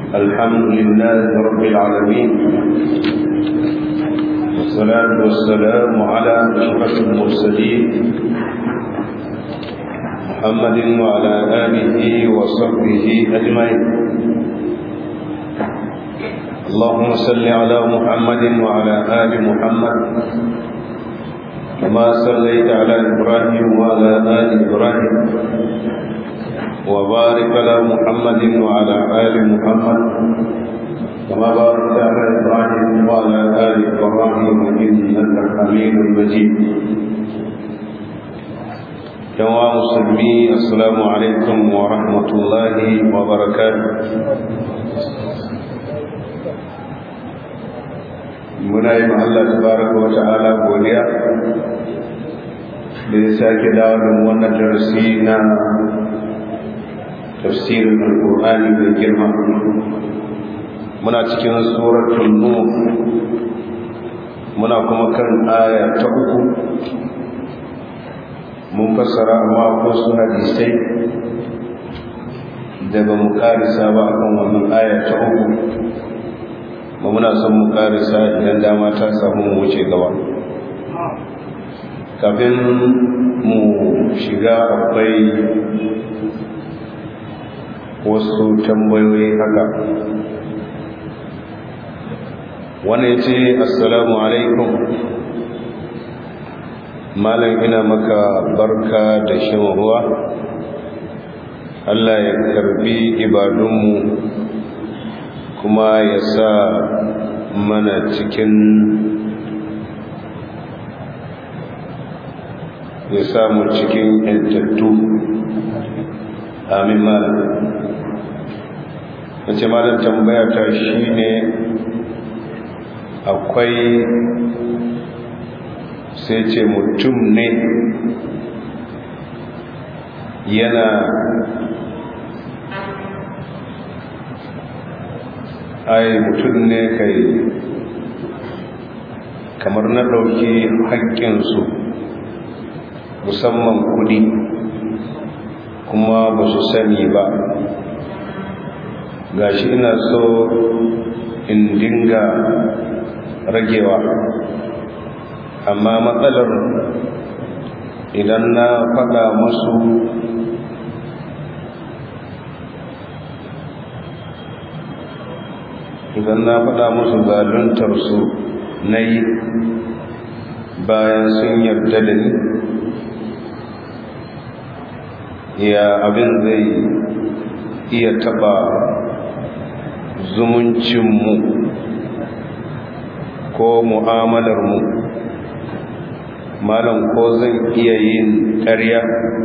الحمد لله رب العالمين والصلاة والسلام على أشرف المرسلين محمد وعلى آله وصحبه أجمعين اللهم صل على محمد وعلى آل محمد كما صليت على إبراهيم وعلى آل إبراهيم وبارك على محمد وعلى آل محمد كما باركت على إبراهيم وعلى آل إبراهيم إنك حميد مجيد جماعة مسلمين السلام عليكم ورحمة الله وبركاته muna yi Allah tabaraka wa ta'ala godiya da ya sake dawo da wannan darasi na tafsirin alƙur'ani mai girma muna cikin suratul nur muna kuma kan aya ta uku mun fassara amma ko su hadisai da ba mu karisa ba akan wannan aya ta uku ba muna son mu karisa idan dama ta samu mu wuce gaba kafin mu shiga akwai wasu tambayoyi haka wani ya ce assalamu alaikum malam ina maka barka da shan ruwa allah ya karbi ibadunmu kuma ya sa mana cikin ya samu cikin yantattu amin malam wace malam tambaya ta shi ne akwai sai ce mutum ne yana ai mutum ne kai kamar na ɗauki haƙƙinsu musamman kudi kuma ba su sani ba gashi ina so in dinga ragewa amma matsalar idan na faɗa musu idan na faɗa musu zaluntar su na yi bayan sun yarda da ni ya abin zai iya taɓa zumuncinmu ko mu'amalarmu malam ko zan iya yin ƙarya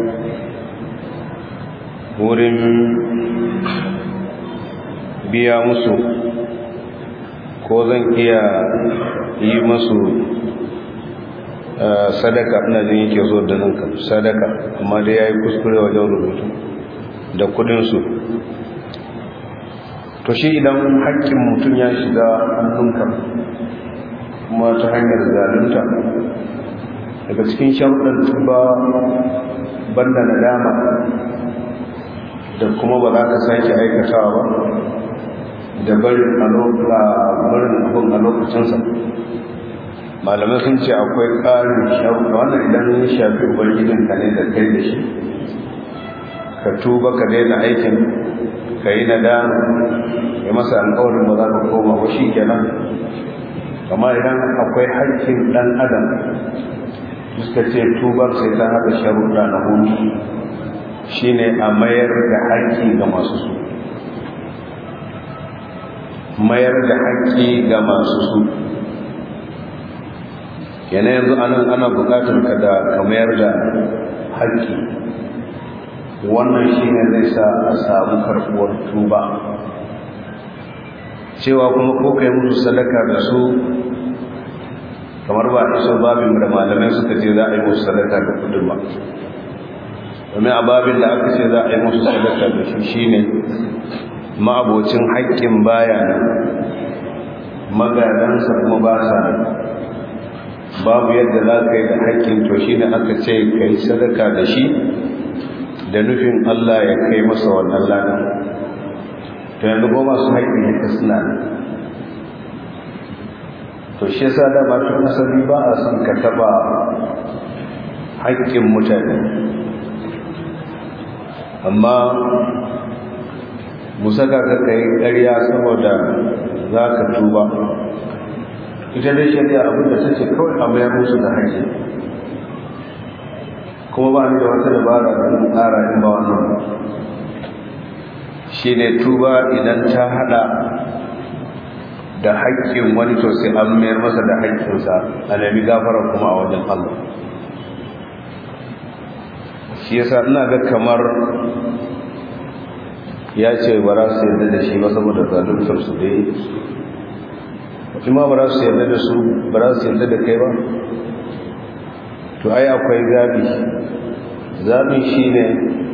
wurin biya musu ko zan iya yi masu sadaka ina jin yake zo da nan sadaka amma dai ya yi kuskure wajen rubutu da kudinsu to shi idan haƙƙin mutum ya shiga hannunka kuma ta hanyar zalunta daga cikin sharuɗan tuba banda nadama da kuma ba za ka sake aikatawa ba da barin abin a lokacinsa malamai sun ce akwai ƙarin sharuɗa wannan idan ya shafi ubangijinka ne da kai da shi ka tuba ka daina aikin ka yi nadama ya masa alƙawarin ba za ka koma ba shi kenan amma idan akwai haƙƙin ɗan adam suka ce tubar sai ta haɗa sharuɗa na hudu shine a mayar da haƙƙi ga masu su mayar da haƙƙi ga masu su yana yanzu anan ana buƙatar ka da ka mayar da haƙƙi wannan shine zai sa a samu karɓuwar tuba cewa kuma ko kai musu sadaka da su kamar ba iso babin da malamai suka ce za a yi musu sadaka da kudin ba domin a babin da aka ce za a yi musu sadaka da shi shine ma'abocin haƙƙin baya nan magadansa kuma ba sa babu yadda za ka yi da haƙƙin to shi ne aka ce ka yi sadaka da shi da nufin Allah ya kai masa wannan lana to to yanzu goma su haƙƙi duka suna to shi yasa da ba tun asali ba a son ka taɓa haƙƙin mutane amma mu saka ka kai ƙarya saboda za ka tuba ita dai shari'a abinda ta ce kawai a mayar musu da haƙƙi kuma ba ni da wata dabara da zan tsara in ba wannan shi ne tuba idan ta hada da haƙƙin wani to sai an mayar masa da haƙƙinsa a nemi gafara kuma a wajen Allah shi yasa ina ga kamar ya ce ba za su yarda da shi ba saboda zaluntar su dai kuma ba za su yarda da su ba za su yarda da kai ba to ai akwai zabi zabi shine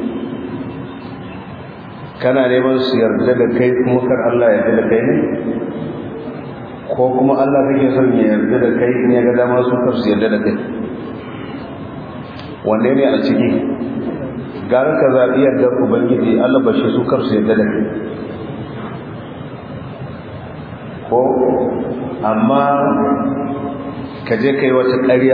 kana neman su yarda da kai kuma kar Allah ya yarda da kai ne ko kuma Allah kake son ya yarda da kai ne ga dama su kar su yarda da kai wanne ne a ciki gara ka zaɓi yardar ubangiji Allah bashi su kar su yarda da kai ko amma ka je kai wata ƙarya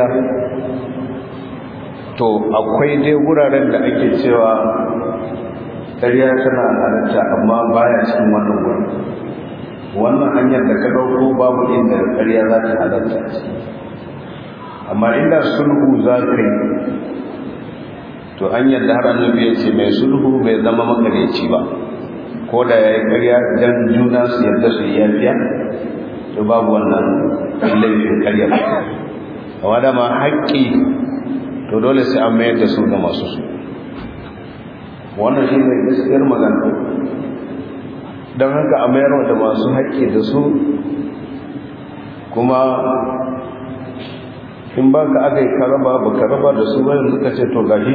to akwai dai wuraren da ake cewa ƙarya tana halatta amma baya cikin wannan wurin wannan hanyar da ka ɗauko babu inda ƙarya za ta halatta amma inda sulhu za ka yi to hanyar da har annabi ya ce mai sulhu bai zama makareci ba ko da ya yi ƙarya don juna su yarda su yi yafiya to babu wannan laifin ƙarya amma da ma haƙƙi to dole sai an mayar da su ga masu su wannan shi ne gaskiyar magana don haka a mayar da masu haƙƙi da su kuma in ba ka aka yi karaba ba karaba da su bayan suka ce to gashi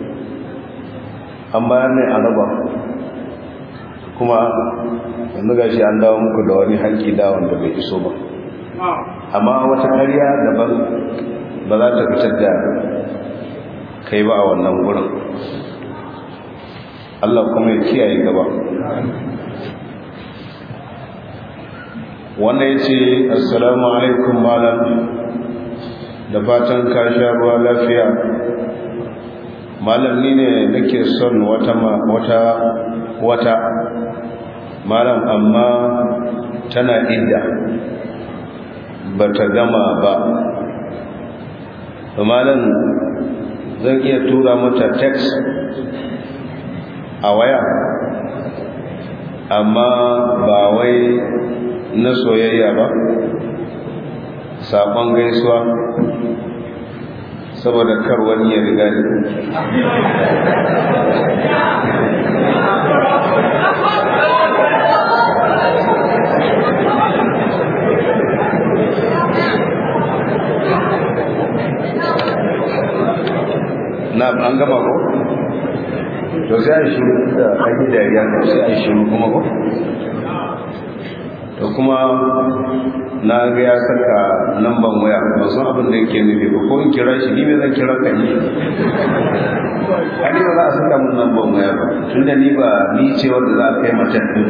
an bayar ne a raba kuma yanzu gashi an dawo muku da wani haƙƙi da wanda bai iso ba amma wata ƙarya daban ba za ta fitar da kai ba a wannan wurin Allah kuma ya kiyaye gaba wanda ya ce assalamu alaikum malam da fatan ka sha ruwa lafiya malam ni ne nake son wata wata wata malam amma tana idda ba ta gama ba malam zan iya tura mata text a waya amma ba wai na soyayya ba saƙon gaisuwa saboda kar wani ya riga ni na an gama ko to sai a shiru da an yi dariya ko sai a shiru kuma ko to kuma na ga ya saka lamban waya ba san abin da yake nufi ba ko in kira shi ni me zan kira ka ni ani ba za a saka mun lamban waya ba tunda ni ba ni ce wanda za a kai mace din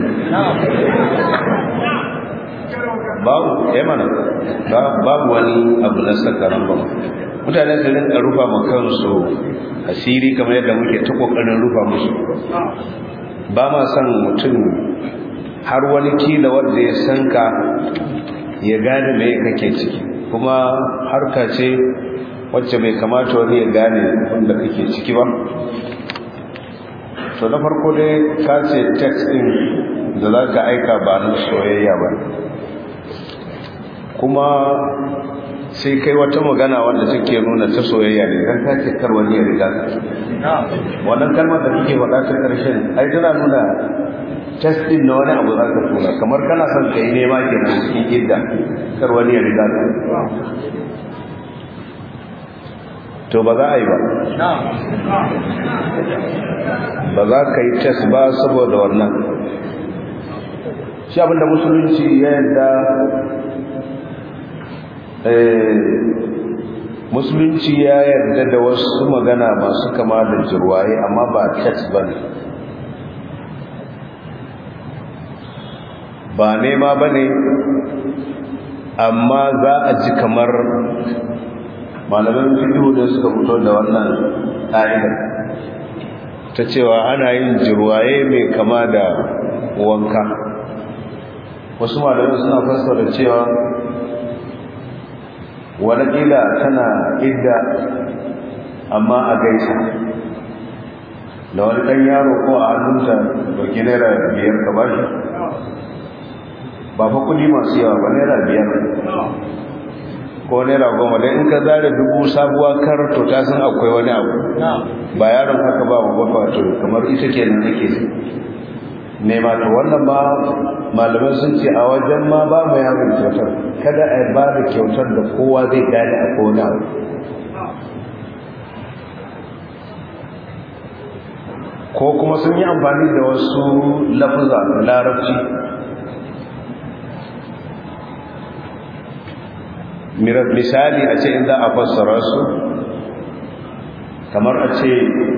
babu eh mana babu wani abu na saka lamban mutane su rinka rufa ma kansu asiri kamar yadda muke ta kokarin rufa musu ba ma son mutum har wani kila wanda ya san ka ya gane me kake ciki kuma harka ce wacce bai kamata wani ya gane wanda kake ciki ba to na farko dai ka ce text din da za ka aika ba na soyayya ba kuma sai kai wata magana wanda take nuna ta soyayya ne dan kace kar wani ya riga wannan kalmar da kike faɗa ta ƙarshen ai tana nuna test din na wani abu za ka tura kamar kana son kai nema kenan cikin idda kar wani ya riga ka to ba za a yi ba ba za ka yi test ba saboda wannan shi abinda musulunci ya yadda musulunci ya yarda da wasu magana masu kama da jirwaye amma ba text ba ne ba nema ba ne amma za a ji kamar malaman fiɗo da suka fito da wannan ƙa'idar ta cewa ana yin jirwaye mai kama da wanka wasu malamai suna fassara cewa wani ƙila tana idda amma a gaisa da wani ɗan yaro ko a hannunta dauki naira biyar ka bashi ba fa kudi masu yawa ba naira biyar ko naira goma da in ka zare dubu sabuwa kar to ta san akwai wani abu ba yaron haka ba ba wato kamar ita ke nan take nema to wannan ba malamai sun ce a wajen ma ba mu yaron kyautar kada a ba da kyautar da kowa zai gane a kowane abu ko kuma sun yi amfani da wasu lafuza larabci misali a ce in za a fassara su kamar a ce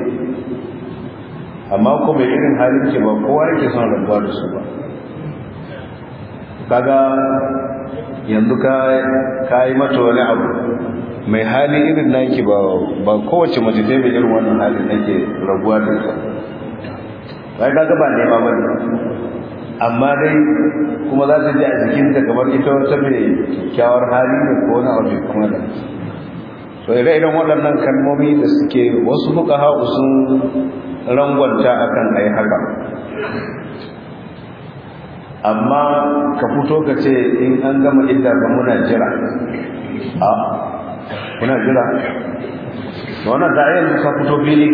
amma kuma irin halin ke ba kowa yake son rabuwa da su ba kaga yanzu ka yi mata wani abu mai hali irin naki ba ba kowace mace dai mai irin wannan halin nake rabuwa da ita bai kaga ba nema ba ne amma dai kuma za ta ji a jikinta kamar ita wata mai kyakkyawar hali ne ko wani abu kuma da so ire-iren waɗannan kalmomi da suke wasu fuka hau sun rangwanta akan ai haka amma ka fito ka ce in an gama idda ga muna jira a kuna jira wannan da yanzu ka fito fili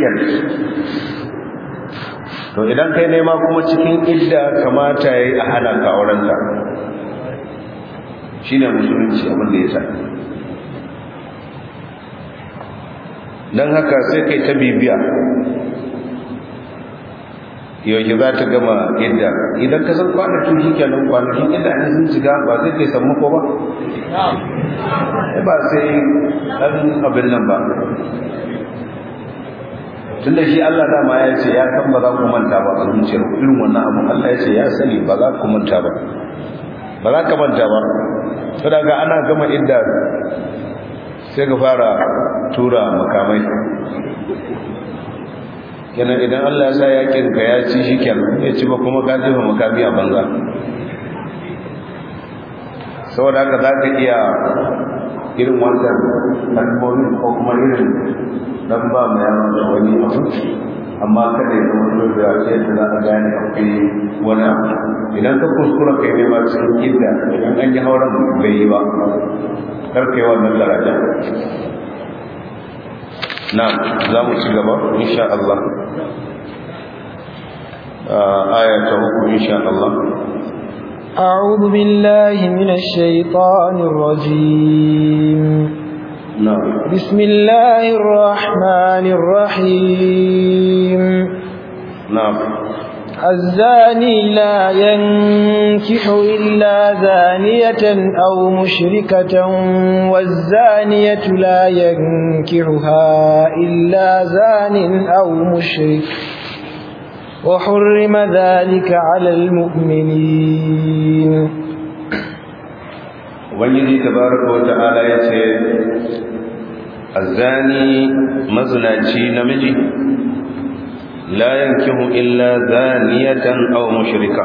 to idan kai nema kuma cikin idda kamata yayi a hana ka aurenta shine musulunci abin da yasa dan haka sai kai ta bibiya yau za ta gama idda idan ka san kwanakin shi kenan kwanakin idda ne sun shiga ba zai kai samu ko ba ba sai ɗan abin nan ba tun da shi Allah dama ya ce ya kan ba za ku manta ba a zuciyar irin wannan abu Allah ya ce ya sani ba za ku manta ba ba za ka manta ba to daga ana gama idda sai ka fara tura makamai kenan idan Allah ya sa yakin ka ya ci shi kenan ya ci ba kuma ka jefa makami a banza saboda haka za ka iya irin wannan kalmomin ko kuma irin dan ba mu yaron da wani abu amma kada ya zama dole da ce da za a gane akwai wani abu idan ka kuskura kai ne ma cikin idda idan an yi hauren bai yi ba kar kai wannan daraja na za mu ci gaba insha Allah aya ta uku insha Allah أعوذ بالله من الشيطان الرجيم نعم بسم الله الرحمن الرحيم نعم الزاني لا ينكح إلا زانية أو مشركة والزانية لا ينكحها إلا زان أو مشرك وحرم ذلك على المؤمنين ubangiji tabaraka wata'ala ya ce azani mazinaci namiji la yankihu illa zaniyatan aw mushrika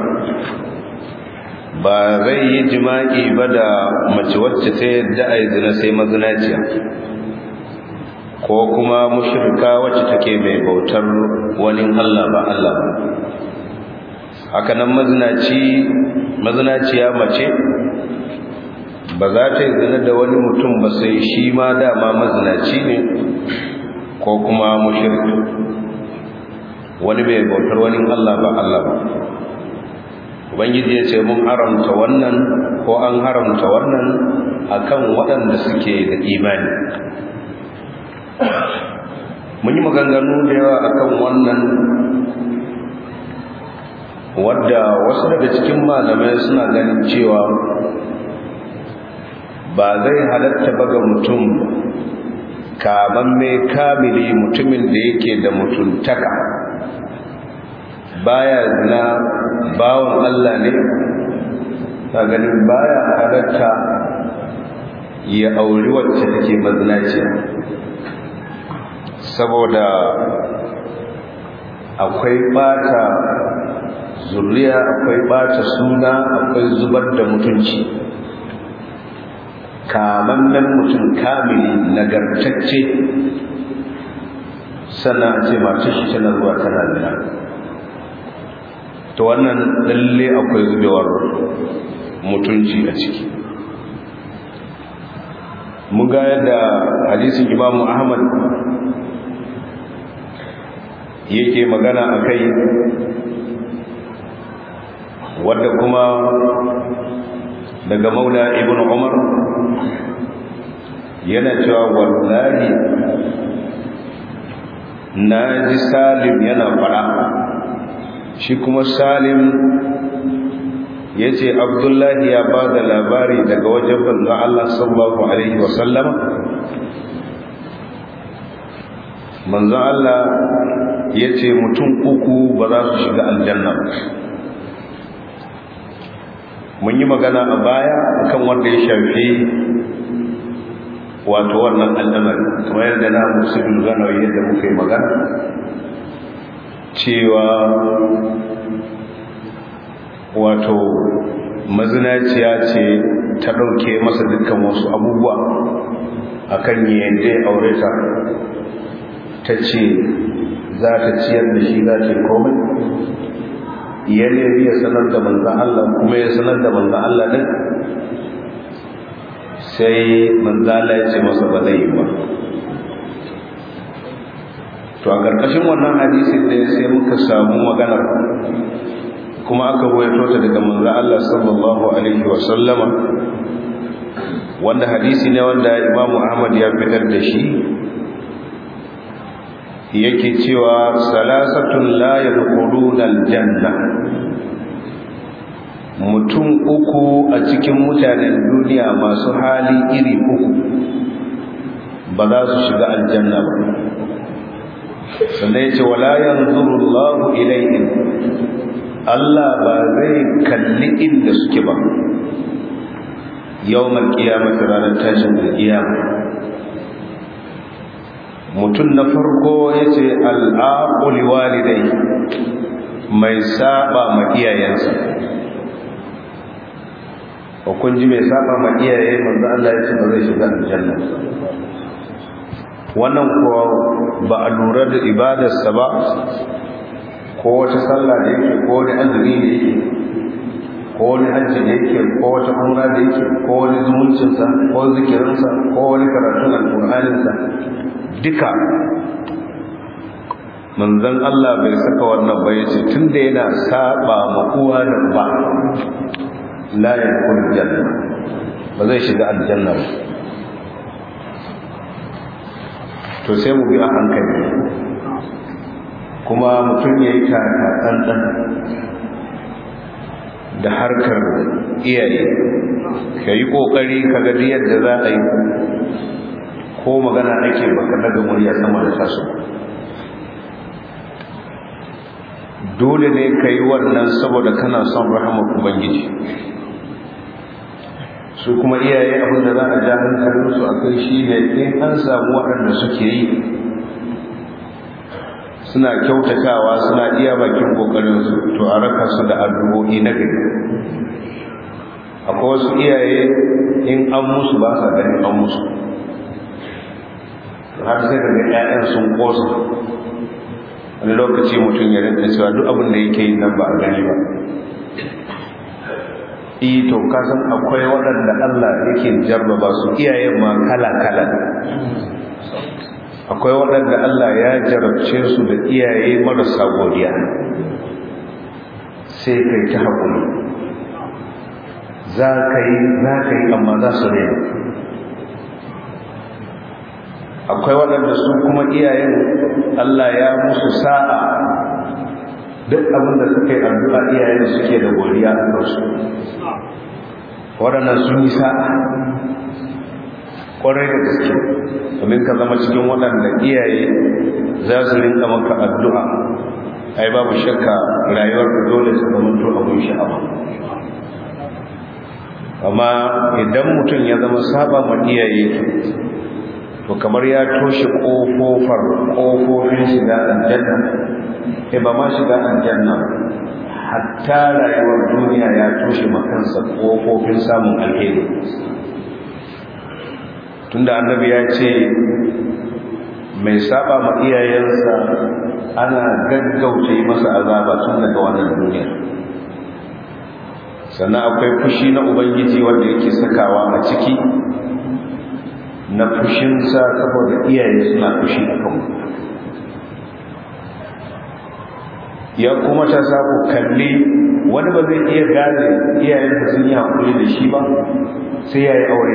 ba zai yi jima'i ba da mace wacce ta yadda a yi zina sai mazinaciya ko kuma mushrika wacce take mai bautar wani Allah ba Allah ba haka nan mazinaci mazinaciya mace ba za ta yi zina da wani mutum ba sai shi ma dama mazinaci ne ko kuma mushriki wani mai bautar wani Allah ba Allah ba ubangiji ya ce mun haramta wannan ko an haramta wannan akan waɗanda suke da imani mun yi maganganu da yawa akan wannan wadda wasu daga cikin malamai suna ganin cewa ba zai halatta ba ga mutum kaman mai kamili mutumin da yake da mutuntaka baya zina bawan Allah ne ta ganin baya halatta ya auri wacce take mazinaciya saboda akwai bata zuriya akwai bata suna akwai zubar da mutunci kamammen mutum kamili nagartacce sannan a ce mace shi tana zuwa tana zina to wannan lalle akwai zubewar mutunci a ciki mun ga yadda hadisin imamu ahmad yake magana a kai wadda kuma daga maula ibn umar yana cewa wallahi na ji salim yana fara shi kuma salim ya ce abdullahi ya ba da labari daga wajen banzu Allah sallallahu Alaihi wasallama manzon Allah ya ce mutum uku ba za su shiga aljanna mun yi magana a baya kan wanda ya shafi wato wannan al'amari kuma yadda na musulun ganawa yadda muka yi magana cewa wato mazinaciya ce ta ɗauke masa dukkan wasu abubuwa akan yadda ya aure ta ta ce za ta ciyar da shi za ta komai ya nemi ya sanar da manzan Allah kuma ya sanar da manzan Allah ɗin sai manzan Allah ya ce masa ba zai yi ba to a ƙarƙashin wannan hadisin ne sai muka samu maganar kuma aka goyato ta daga manzan Allah sallallahu alaihi wa sallama wanda hadisi ne wanda Imam Ahmad ya fitar da shi yake cewa salasatun la yadkhuluna aljanna mutum uku a cikin mutanen duniya masu hali iri uku ba za su shiga aljanna ba sannan yace wala yanzuru Allahu ilayhim Allah ba zai kalli inda suke ba yawmal qiyamati ranar tashin qiyama mutum na farko yace al-aquli walidai mai saba ma iyayensa ko kun ji mai saba ma iyaye manzo Allah ya ce ba zai shiga aljanna wannan kuwa ba a lura da ibadarsa ba ko wata sallah da yake ko wani azumi da yake ko wani hajji da yake ko wata umra da yake ko wani zumuncinsa ko zikirinsa ko wani karatun alƙur'aninsa duka manzon Allah bai saka wannan ba yace tunda yana saba ma uwa da ba la yakul janna ba zai shiga aljanna ba to sai mu bi a hankali kuma mutum ya yi tsantsan da harkar iyaye ka yi ƙoƙari ka ga yadda za a yi ko magana ake baka daga murya sama da taso dole ne ka yi wannan saboda kana son rahamar ubangiji su kuma iyaye abin da za a ja hankalinsu a kai shi ne in an samu waɗanda suke yi suna kyautatawa suna iya bakin kokarinsu to a raka su da addu'o'i na gari akwai wasu iyaye in an musu ba sa ganin an musu har sai daga 'ya'yan sun kosa wani lokaci mutum ya rinka cewa duk abin da yake yi nan ba a gani ba iya to kasan akwai waɗanda Allah yake jarraba su iyayen ma kala-kala akwai waɗanda Allah ya jarabce su da iyaye marasa godiya sai kai ta haƙuri za ka yi za ka yi amma za su rena akwai waɗanda su kuma iyayen Allah ya musu sa'a duk abin da suka yi addu'a iyayen suke da godiya a kansu waɗannan sun yi sa'a ƙwarai da gaske domin ka zama cikin waɗanda iyaye za su rinka maka addu'a ai babu shakka rayuwar ka dole su zama to abin sha'awa amma idan mutum ya zama saba ma iyaye to kamar ya toshe kofofar kofofin shiga aljanna eh ba ma shiga aljanna hatta rayuwar duniya ya toshe makansa kofofin samun alheri tunda annabi ya ce mai saba ma iyayensa ana gaggauta yi masa azaba tun daga wannan duniya sannan akwai fushi na ubangiji wanda yake sakawa a ciki na fushinsa saboda iyaye suna fushi a kanmu ya kuma ta saku kalli wani ba zai iya gane iyayensa sun yi haƙuri da shi ba sai ya yi aure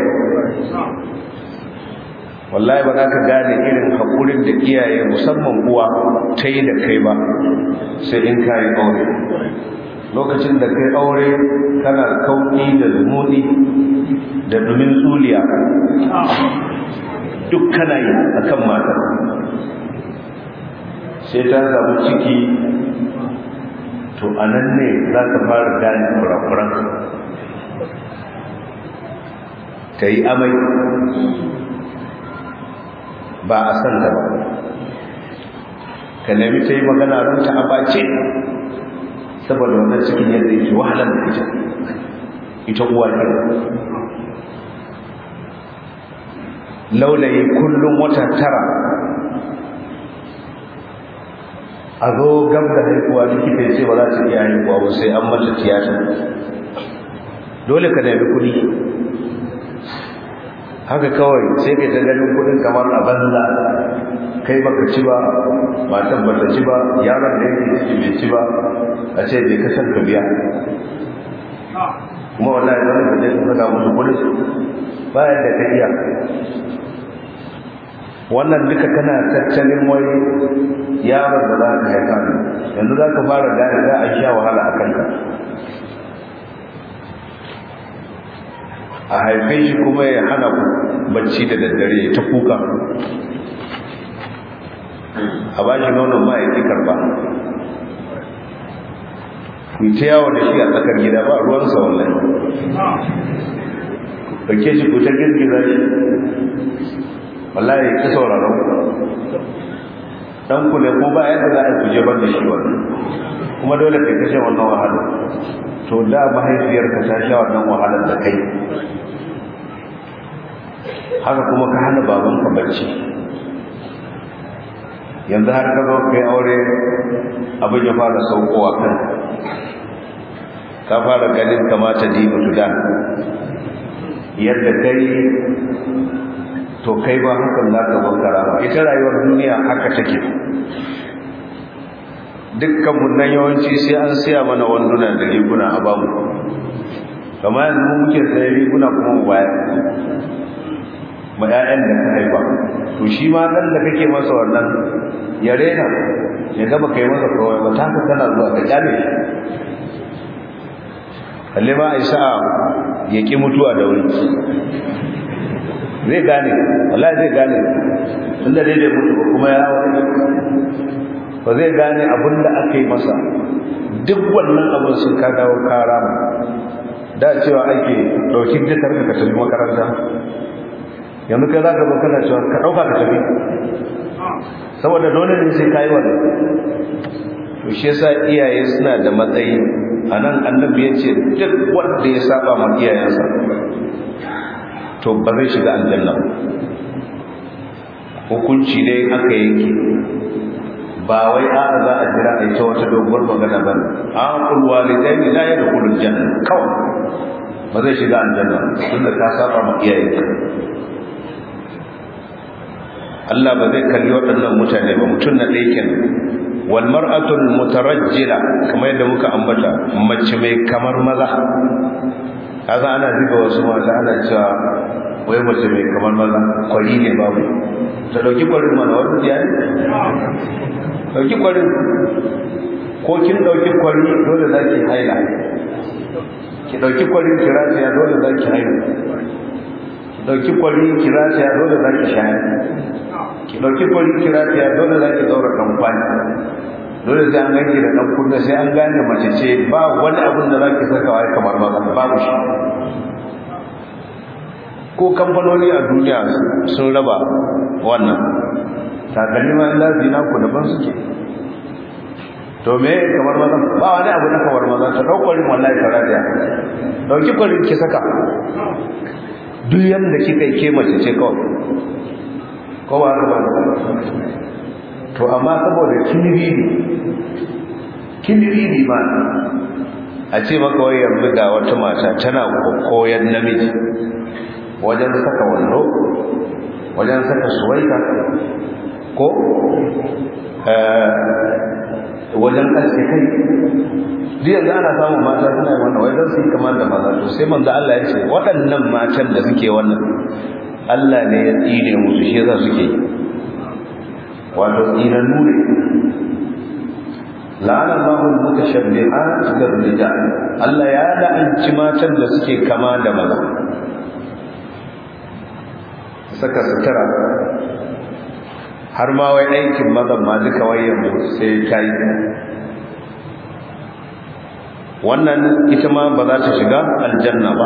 wallahi ba za ka gane irin haƙurin da iyaye musamman uwa ta yi da kai ba sai in ka yi aure lokacin da kai aure kana kauki da zumuni da dumin tsuliya duk kana yi a kan matar sai ta samu ciki to a nan ne za ka fara gane kurakuran ta yi amai ba a san ta ba ka nemi ta yi magana ranta a bace saboda wannan cikin yadda yake wahalar da ita ita uwa ne laulayi kullum wata tara a zo gab da haihuwa likita ce ba za ta iya haihuwa ba sai an mata tiyata dole ka nemi kuɗi haka kawai sai kai ta ganin kuɗin kamar a banza kai baka ci ba matan bata ci ba yaron da yake ciki bai ci ba a ce je ka san ka biya kuma wallahi wani da zai saka musu kudin bayan da ka iya wannan duka kana tattalin wai yaron da za ka haifa ne yanzu za ka fara gane za a sha wahala a kanka a haife shi kuma ya hana ku bacci da daddare ta kuka a ba shi nonon ma ya ƙi karba ku ta yawo da shi a tsakar gida ba ruwansa wallahi ɗauke shi ku ta girgiza shi wallahi ya ƙi sauraron ku dan ku ne ko ba yadda za a kuje ban da shi wannan kuma dole kai kashe wannan wahala to da mahaifiyarka ta sha wannan wahalar da kai haka kuma ka hana babanka bacci yanzu har ka zo kai aure abin ya fara saukowa kan ka fara ganin kamata dibu tuda yadda kai to kai ba hakan za ka bankara ba ita rayuwar duniya haka take dukkan nan yawanci sai an siya mana wanduna da riguna a bamu kama yanzu mu muke sayan riguna kuma mu baya ma 'ya'yan da ka haifa to shi ma ɗan da kake masa wannan ya rena ya gaba kai masa kawai ba ta kana zuwa ka kyale shi kalle ma isa ya ki mutuwa da wuri zai gane wallahi zai gane tunda dai bai mutu ba kuma ya wani ba zai gane abin da aka yi masa duk wannan abin sun ka dawo kara da cewa ake ɗauki dukkan ka tafi makaranta yanzu kai za ka zo kana cewa ka ɗauka ka tafi saboda dole ne sai kayi wannan to shi yasa iyaye suna da matsayi a nan annabi ya ce duk wanda ya saba ma iyayensa to ba zai shiga aljanna hukunci dai aka yanke ba wai a za a jira a ta wata doguwar magana ba an kulwa lidaini la ya da kulun janna kawai ba zai shiga aljanna tunda ka saba ma iyayenka Allah ba zai kalli waɗannan mutane ba mutum na ɗaya kenan wal mar'atul mutarajjila kamar yadda muka ambata mace mai kamar maza kaza ana zuga wasu mata ana cewa wai mace mai kamar maza kwari ne babu ta dauki kwarin mana wani ya ne dauki kwarin ko kin dauki kwari dole za ki haila ki dauki kwarin kiratiya dole za ki haila ki dauki kwari kiratiya dole za ki shayar ki dauki kwari kiratiya dole za ki daura kamfani dole sai an ganki da ɗan kunna sai an gane mace ce ba wani abin da za ki sakawa kamar maza babu shi ko kamfanoni a duniya sun raba wannan takalmi ma za su yi naku daban suke to me kamar maza ba wani abu na kamar maza ta ɗaukwarin wallahi ta radiya ɗauki kwarin ki saka duk yadda kika yi ke mace ce kawai ko ba haka ba to amma saboda kiniri ne kiniri ne ma a ce maka wai yanzu ga wata mata tana koyan namiji wajen saka wando wajen saka suwaita ko wajen aske kai duk yanzu ana samun mata suna yi wannan wajen su yi kamar da maza to sai manzo Allah ya ce waɗannan matan da suke wannan Allah ne ya tsine musu shi yasa suke yi wato tsinannu ne la'ana Allahu al-mutashabbihat bil rijal Allah ya la'anci matan da suke kama da maza saka sutura har ma wai aikin mazan ma duka wayan sai ta yi wannan ita ma ba za ta shiga aljanna ba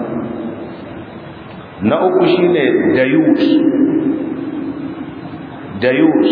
na uku shine dayus dayus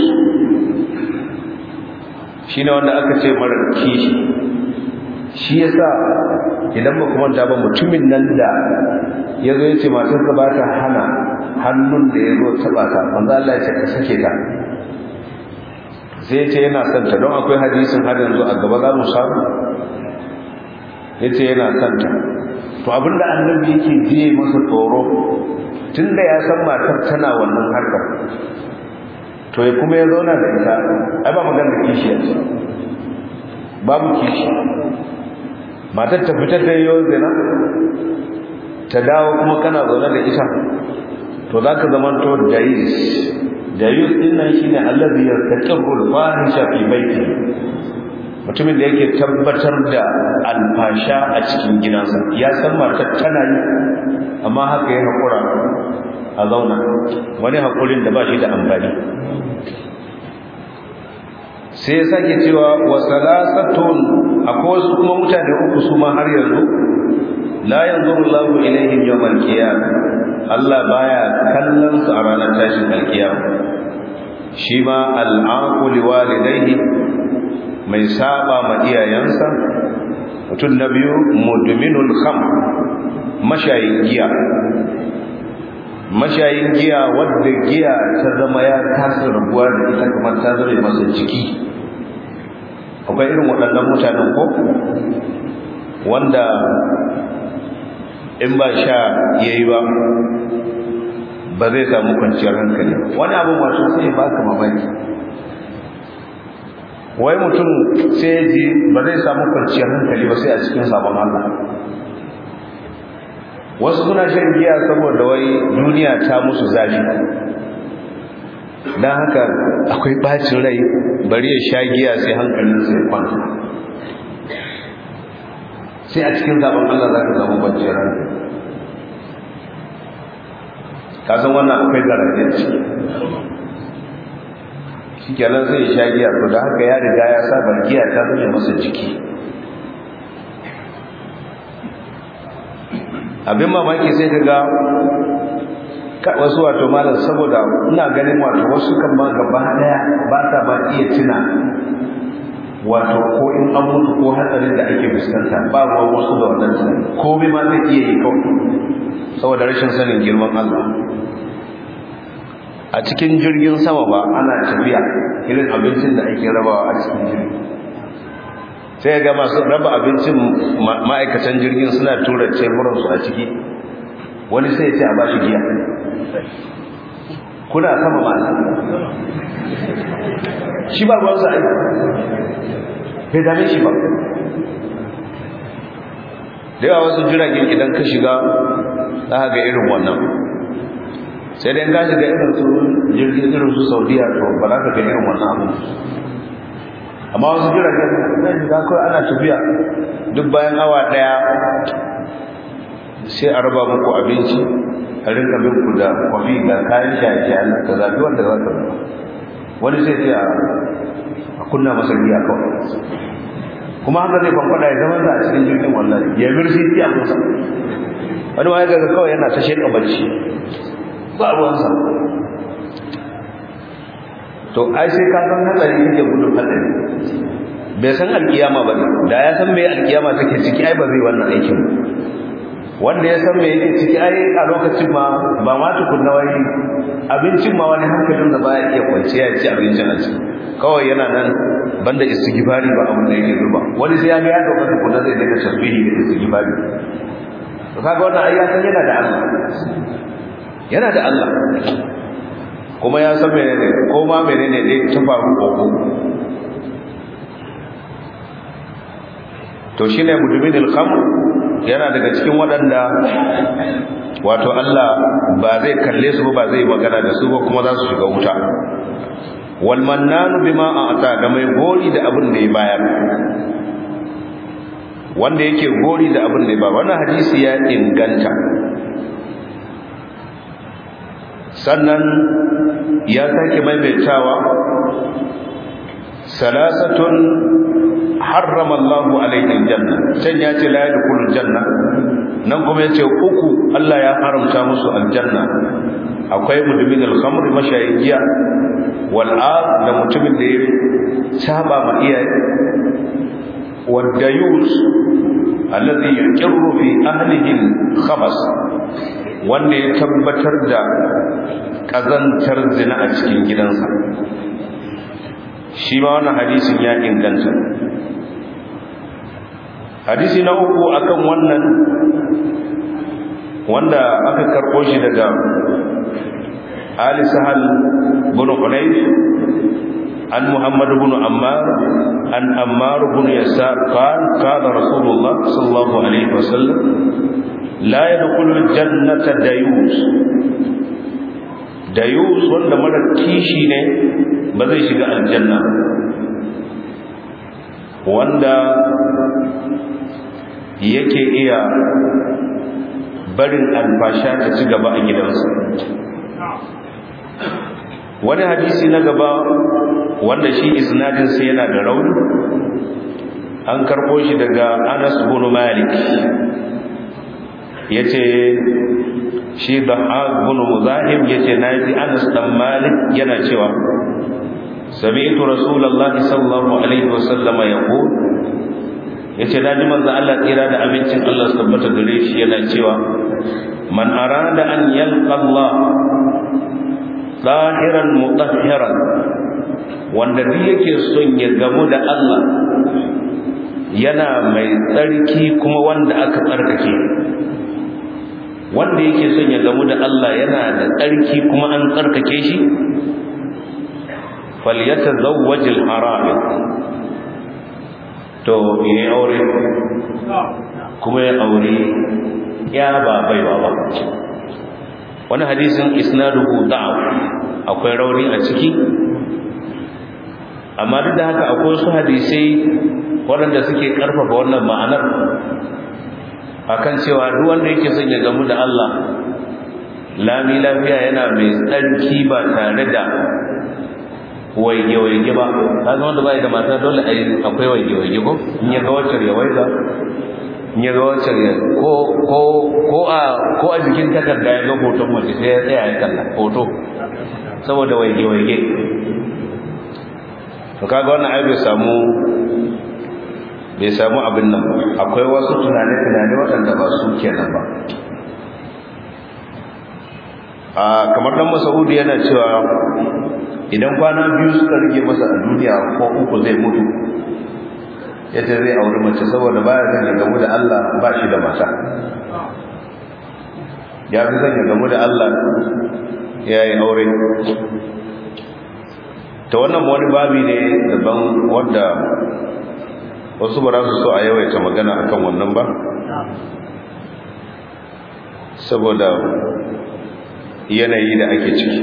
shine wanda aka ce mara kishi shi yasa idan ba kuma ta ba mutumin nan da ya zo ya ce matarsa ba ta hana hannun da ya zo taɓa ta manzo Allah ya ce ka sake ta sai ya ce yana son ta don akwai hadisin har yanzu a gaba za mu samu ya ce yana son ta to abinda annabi yake jiye masa tsoro tunda ya san matar tana wannan harkar to ya kuma ya zauna da ita ai ba magana kishi yanzu babu kishi matar ta fitar da yau zina ta dawo kuma kana zaune da ita to za ka zama to dayis dayis din nan shine allazi yartaqibu al-fahisha fi baiti mutumin da yake tabbatar da alfasha a cikin gidansa ya san matar tana yi amma haka ya hakura a zauna wani hakurin da ba shi da amfani sai ya sake cewa wa salasatun akwai wasu kuma mutane uku su ma har yanzu la yanzuru Allahu ilaihim yawmal qiyamah Allah baya kallon su a ranar tashin alkiyama shi ma al'aqu liwalidayhi mai saba ma iyayensa mutum na biyu mudminul kham mashayin giya mashayin giya wadda giya ta zama ya kasa rabuwa da ita kamar ta zama masa jiki akwai irin waɗannan mutanen ko wanda in ba sha yayi ba ba zai samu kwanciyar hankali wani abin wato sai ba ka mamaki wai mutum sai ji ba zai samu kwanciyar hankali ba sai a cikin sabon Allah wasu suna shan giya saboda wai duniya ta musu zafi don haka akwai bacin rai bari ya sha giya sai hankalin sai kwanta sai a cikin zaben Allah za ka samu kwanciyar hankali ka san wannan akwai garaje ciki shi kenan zai sha giya to da haka ya riga ya saba giya ta zama masa jiki abin mamaki sai ka ga wasu wato malam saboda ina ganin wato wasu kan ma gaba daya ba ta ba iya tuna wato ko in an mutu ko hatsarin da ake fuskanta ba ruwan wasu da wannan tunani komai ma zai iya yi kawai saboda rashin sanin girman Allah a cikin jirgin sama ba ana tafiya irin abincin da ake rabawa a cikin jirgi sai ga masu raba abincin ma'aikatan jirgin suna tura teburansu a ciki wani sai ce a bashi giya kuna sama masu shi ba ruwansa aiki bai dame shi ba da yawa wasu jiragen idan ka shiga za ga irin wannan sai dai ka shiga irin su jirgin irin su saudiya to ba za ka ga irin wannan abu amma wasu jiragen zai shiga kawai ana tafiya duk bayan awa daya sai a raba muku abinci a rinka bin ku da kwafi ga kayan shaye-shaye ka zabi wanda za ka zaba wani sai ce a kunna masa giya kawai kuma haka zai kwankwada ya zama a cikin jirgin wallahi ya mirsi a kusa wani wani gaga kawai yana ta sheka bacci ba ruwansa to ai sai ka san hatsari kake gudun hatsari bai san alkiyama ba ne da ya san mai alkiyama take ciki ai ba zai wannan aikin wanda ya san me yake ciki ai a lokacin ma ba ma tukunna wani abincin ma wani hankalin da baya iya kwanciya ya ci abincin a ciki kawai yana nan banda istighfari ba abin da yake zuba wani sai ya ga ya dauka tukunna zai daga tasbihi da istighfari to kaga wannan ai ya san yana da Allah yana da Allah kuma ya san menene ko ma menene dai ta faru koko to shine mudumin al-khamr yana daga cikin waɗanda wato Allah ba zai kalle su ba zai magana da su ba kuma za su shiga wuta wal mannanu bima a'ta da mai gori da abin da ya bayar wanda yake gori da abin da ya bayar wannan hadisi ya inganta sannan ya sake maimaitawa salasatun harrama Allah alaihi aljanna can ya ce la yadkhulul janna nan kuma yace uku Allah ya haramta musu aljanna akwai mudumin al-khamr mashayiya wal da mutumin da ya saba ma iyaye wad dayus alladhi yuqirru fi ahlihi al-khabas wanda ya tabbatar da kazantar zina a cikin gidansa shi ma wannan hadisin ya inganta hadisi na uku akan wannan wanda aka karɓo shi daga Ali Sahal bin Hunayf an Muhammad bin Ammar an Ammar bin Yasar qal qala Rasulullah sallallahu alaihi wasallam la yadkhulul jannata dayus dayus wanda mara kishi ne ba zai shiga aljanna wanda yake iya barin alfasha ta ci gaba a gidansa wani hadisi na gaba wanda shi isnadinsa yana da rauni an karɓo shi daga anas bin malik ya ce shi da bin muzahim ya ce na ji anas dan malik yana cewa sami'tu rasulullahi sallallahu alaihi wasallam yaqul yace daji manzo Allah tsira da abincin Allah su tabbata gare shi yana cewa man arada an yalqa Allah zahiran mutahhiran wanda duk yake son ya gamu da Allah yana mai tsarki kuma wanda aka tsarkake wanda yake son ya gamu da Allah yana da tsarki kuma an tsarkake shi falyatazawwaj al-haram to yayi aure kuma ya aure ya ba baiwa ba wani hadisin isnaduhu da'af akwai rauni a ciki amma duk da haka akwai wasu hadisai waɗanda suke ƙarfafa wannan ma'anar akan cewa duk wanda yake son ya gamu da Allah lami lafiya yana mai tsarki ba tare da waige-waige ba ta zama da bai da mata dole akwai waige-waige ko in ya ga wacce ya waiga in ya ga wacce ya ko a jikin takarda ya ga hoton mace sai ya tsaya ya kalla hoto saboda waige-waige to kaga wannan ai bai samu bai samu abin nan akwai wasu tunane-tunane waɗanda ba su kenan ba a kamar dan masaudi yana cewa idan kwana biyu suka rige masa a duniya ko uku zai mutu yace zai auri mace saboda baya son ya gamu da Allah ba shi da mata ya fi son ya gamu da Allah ya yi aure ta wannan wani babi ne daban wadda wasu ba za su so a yawaita magana akan wannan ba saboda yanayi da ake ciki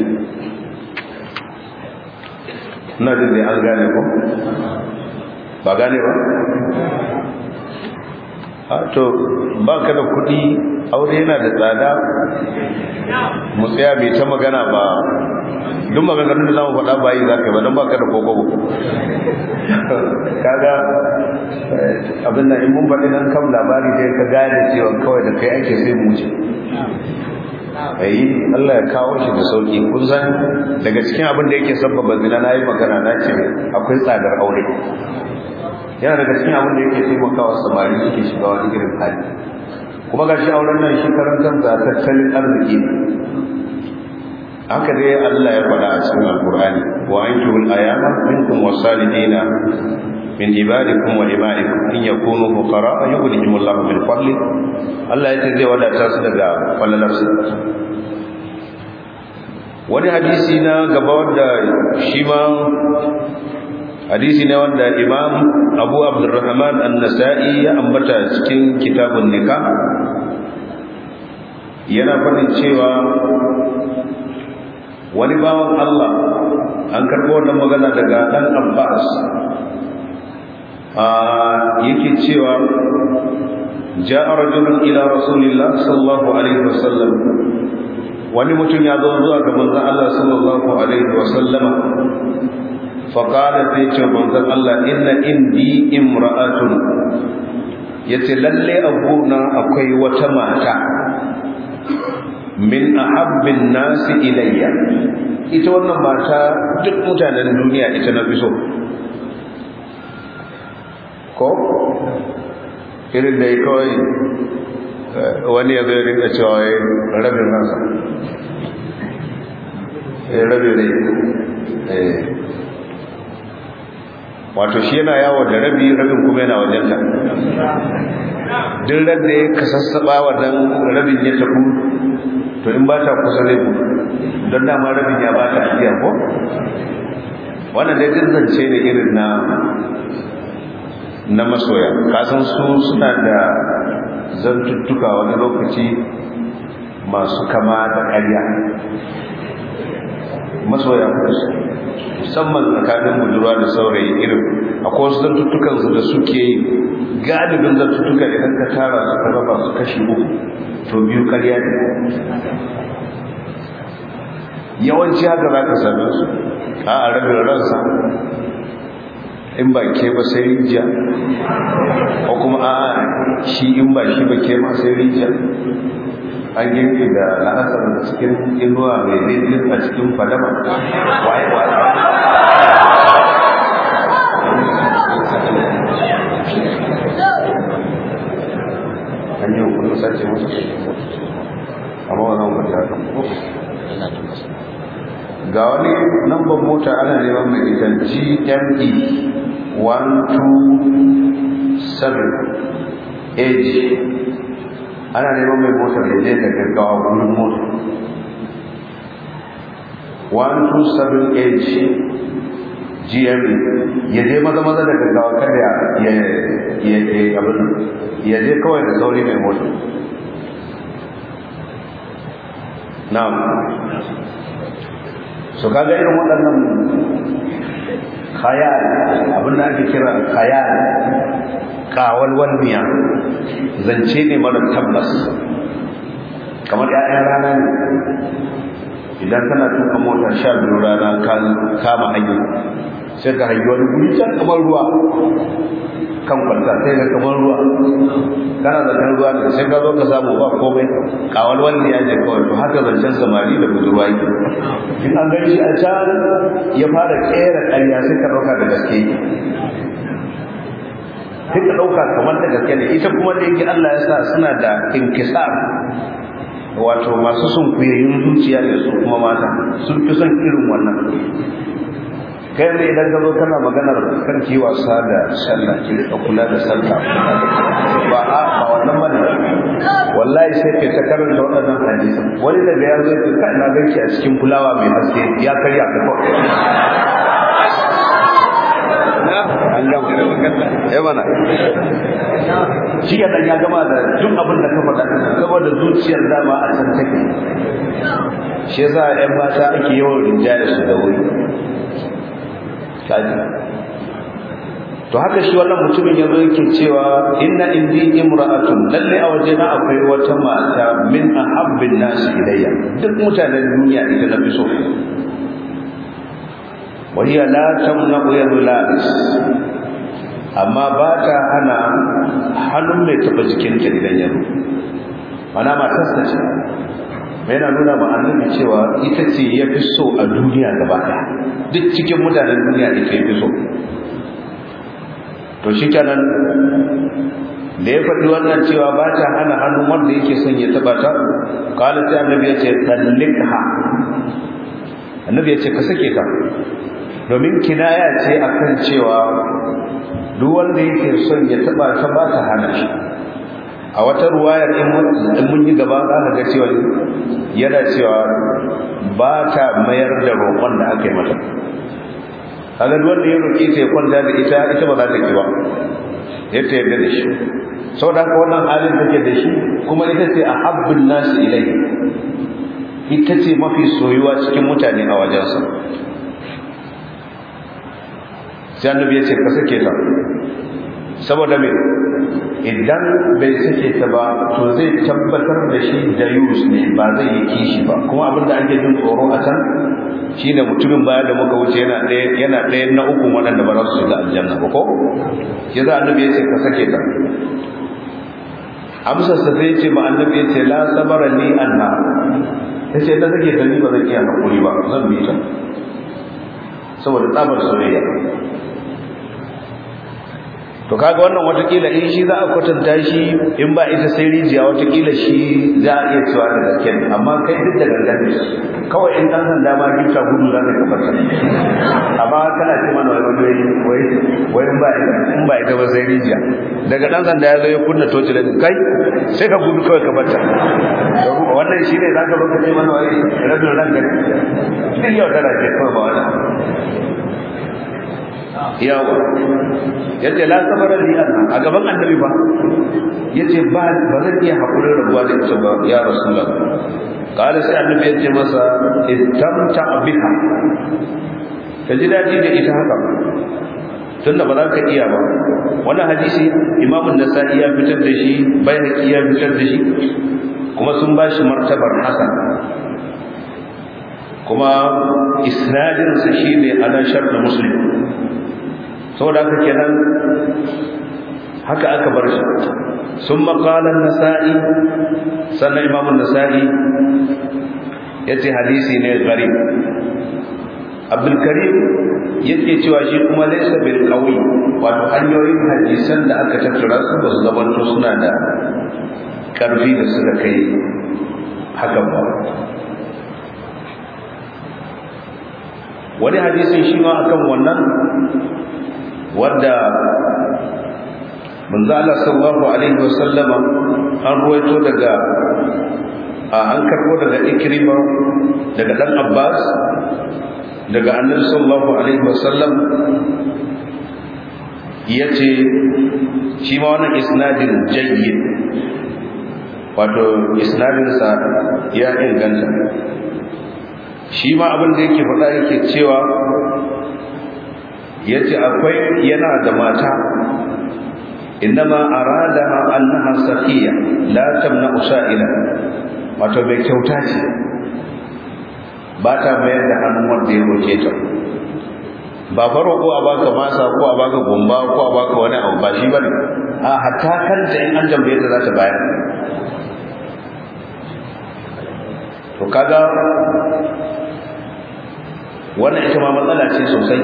na jin da an gane ko ba gane ba to ba ka da kuɗi aure yana da tsada mu tsaya mai ta magana ba duk maganganun da zamu faɗa bayi za ka yi ba don ba ka da kokobo kaga abin nan in mun faɗi nan kan labari dai ka gane cewa kawai da kai ake sai mu wuce ayi Allah ya kawo shi da sauki kun san daga cikin abin da yake sabbaba zina na yi magana na ce akwai tsadar aure yana daga cikin abin da yake taimakawa samari suke shiga wani irin hali kuma ga shi auren nan shi karantar da tattalin arziki ne haka dai Allah ya faɗa a cikin alkur'ani wa ankihul ayama minkum wasalidina min ibadikum wa imaikum in yakunu fuqara yughnihim Allahu min fadli Allah yace zai wadata su daga fallalarsa wani hadisi na gaba wanda shi ma hadisi ne wanda imam abu abdurrahman an-nasa'i ya ambata cikin kitabun nikah yana faɗin cewa wani bawan Allah an karɓo wannan magana daga ɗan Abbas yake cewa ja'a rajulun ila rasulillah sallallahu alaihi wasallam wani mutum ya zo zuwa ga manzon Allah sallallahu alaihi wasallam faqala sai ce manzon Allah inna indi imra'atun yace lalle abuna akwai wata mata min ahabbin nasi ilayya ita wannan mata duk mutanen duniya ita na fi so ko irin da ya kawai wani ya zai rinka cewa ya rabin ransa ya rabin rai wato shi yana yawo da rabi rabin kuma yana wajenta duk da ya kasassaba wannan rabin ya tafi to in ba ta kusa zai gudu don dama rabin ya ba ta ajiya ko wannan dai zance ne irin na na masoya kasan su suna da zantuttuka wani lokaci masu kama da ƙarya masoya musamman tsakanin budurwa da saurayi irin akwai wasu zantuttukansu da suke yi galibin zantuttuka idan ka tara su ka raba su kashi uku to biyu ƙarya ne yawanci haka za ka same su a a rabin ransa in ba ke ba sai rijiya ko kuma a shi in ba shi ba ke ma sai rijiya an girki da la'asar cikin inuwa mai daidai a cikin fadama waye waye an yi hukunan sace masa amma wannan ba ta ga wani lambar mota ana neman mai ita gme 127 age ana neman mai motar da je da gaggawa wurin mota 127 age gme ya je maza maza da gaggawa kada ya abin ya je kawai da sauri mai mota na'am so kaga irin waɗannan khayal abin da ake kira khayal kawalwal miya zance ne mara tabbas kamar ƴaƴan rana ne idan kana tuka mota sha biyu rana ka kama hanya sai ka hangi wani guri can kamar ruwa kan kwanta sai ga kamar ruwa kana da kan ruwa ne sai ka zo ka samu ba komai kawal wanda ya je kawai to haka zancen samari da budurwa yake in an gani shi a can ya fara kera ƙarya sai ka ɗauka da gaske sai ka ɗauka kamar da gaske ne ita kuma da yake Allah ya sa suna da inkisar wato masu sun kuyayin zuciya ne su kuma mata sun fi son irin wannan kai ne idan ka zo kana maganar kan ki wasa da sallah ki rika kula da sallah ba a ba wannan bane wallahi sai kai ta karanta waɗannan hadisan wani daga ya zo ka ina ganki a cikin fulawa mai haske ya karya ka ko an gama eh mana shi ya dan ya gama da duk abin da ka faɗa saboda zuciyar dama a can take shi yasa ƴan mata ake yawan rinjaya su da wuri kaji to haka shi wannan mutumin yazo yake cewa inna indi imra'atun lalle a waje na akwai wata mata min ahabbin nas ilayya duk mutanen duniya ita na fi so wa hiya la tamna'u yadu labis amma ba ta hana hannun mai taba jikinta idan ya mana matarsa ce mai yana nuna ma annabi cewa ita ce ya fi so a duniya gaba ɗaya duk cikin mutanen duniya ita ya fi so to shi kenan da ya faɗi wannan cewa ba ta hana hannun wanda yake son ya taba ta kala sai annabi ya ce tallikha annabi ya ce ka sake ta domin kinaya ce akan cewa duk wanda yake son ya taba ta ba ta hana shi a wata ruwayar in mun yi gaba za ka ga cewa yana cewa ba ta mayar da roƙon da aka yi mata kaga duk wanda ya roƙi ta ya kwanta da ita ita ba za ta ki ba ya ta yarda da shi saboda haka wannan halin take da shi kuma ita ce a habbin nasu ilai ita ce mafi soyuwa cikin mutane a wajensa sai annabi ya ce ka sake ta saboda me idan bai sake ta ba to zai tabbatar da shi da yus ne ba zai yi kishi ba kuma abin da ake jin tsoro a can shine mutumin baya da muka wuce yana ɗaya yana ɗaya na uku waɗanda ba za su shiga aljanna ba ko ya za annabi ya ce ka sake ta amsar sa sai ce ma annabi ya ce la sabara ni anna ya ce ta sake ta ni ba zan iya hakuri ba zan bi ta saboda tsabar soyayya to kaga wannan watakila in shi za a kwatanta shi in ba ita sai rijiya watakila shi za a iya cewa da gaske amma kai duk da gangan kawai in dan sanda ma gifta gudu za ka kafarta amma kana ce mana wai wai wai in ba ita in ba ita ba sai rijiya daga dan sanda ya zo ya kunna toci da kai sai ka gudu kawai ka barta wannan shine za ka zo ka ce mana wai rabin ranka ne duk yau tana ce kawai ba wannan yawa yace la sabara li anna a gaban annabi ba yace ba ba zan iya hakurin rabuwa da ita ba ya rasulullah qala sai annabi yace masa istamta biha ka ji dadi da ita haka tunda ba za ka iya ba wannan hadisi imam an-nasa'i ya fitar da shi bayhaqi ya fitar da shi kuma sun ba shi martabar hasan kuma isnadinsa shine ala shart muslim saboda haka kenan haka aka bar shi sun maƙalar nasa'i sannan imamun nasa'i ya ce hadisi ne gari abdulkarim yake cewa shi kuma laisa bil qawi wato hanyoyin hadisan da aka tattara su ba su zamanto suna da ƙarfi da suka kai hakan ba wani hadisin shi ma akan wannan wadda manzo Allah sallallahu alaihi wasallama an ruwaito daga an karbo daga Ikrima daga dan Abbas daga Annabi sallallahu alaihi wasallam yace shi ma wannan isnadin jayyid wato isnadin sa ya inganta shi ma abin da yake faɗa yake cewa yace akwai yana da mata innama aradaha annaha saqiya la tamna usaila wato bai kyauta ce ba ta mayar da hannun wanda ya roke ta ba faro ko a baka masa ko a baka gumba ko a baka wani abu ba shi bane a hatta kanta in an jambaye ta za ta bayar to kaga wannan ita ma matsala ce sosai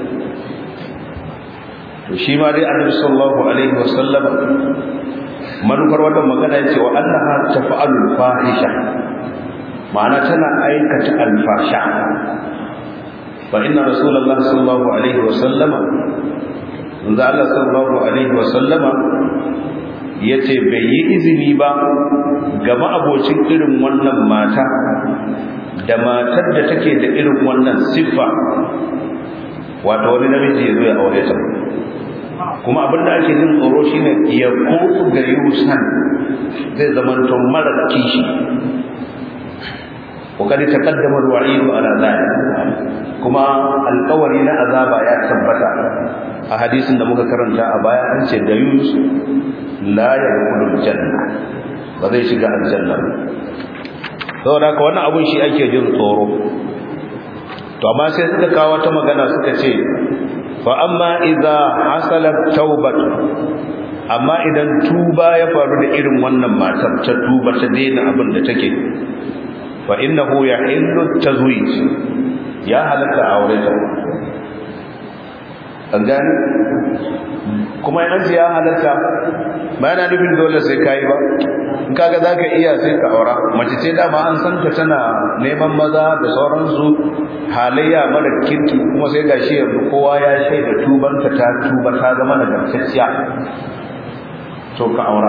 to shi ma dai annabi sallallahu alaihi wasallam manufar wannan magana yace wa annaha taf'alu fahisha ma'ana tana aikata alfasha fa inna rasulullahi sallallahu alaihi wasallam manzo Allah sallallahu alaihi wasallama yace bai yi izini ba ga ma'abocin irin wannan mata da matar da take da irin wannan siffa wato wani namiji ya zo ya aure ta kuma abin da ake jin tsoro shine ya kofu ga yusan zai zama to mara kishi وقد تقدم الوعيد على ذلك kuma alƙawari na azaba ya tabbata a hadisin da muka karanta a baya an ce da yunus la yadkhulul janna ba zai shiga aljanna saboda haka wannan abun shi ake jin tsoro to amma sai suka kawo wata magana suka ce fa amma idza hasalat taubat amma idan tuba ya faru da irin wannan matar ta tuba ta daina abin da take fa innahu yahillu tazwij ya halatta aure ta an gani kuma yan ya halatta ba yana nufin dole sai kai ba in kaga zaka iya sai ka aura mace ce dama an san ta tana neman maza da sauransu halayya mara kirki kuma sai gashi yanzu kowa ya shaida tubanta ta tuba ta zama nagartacciya to ka aura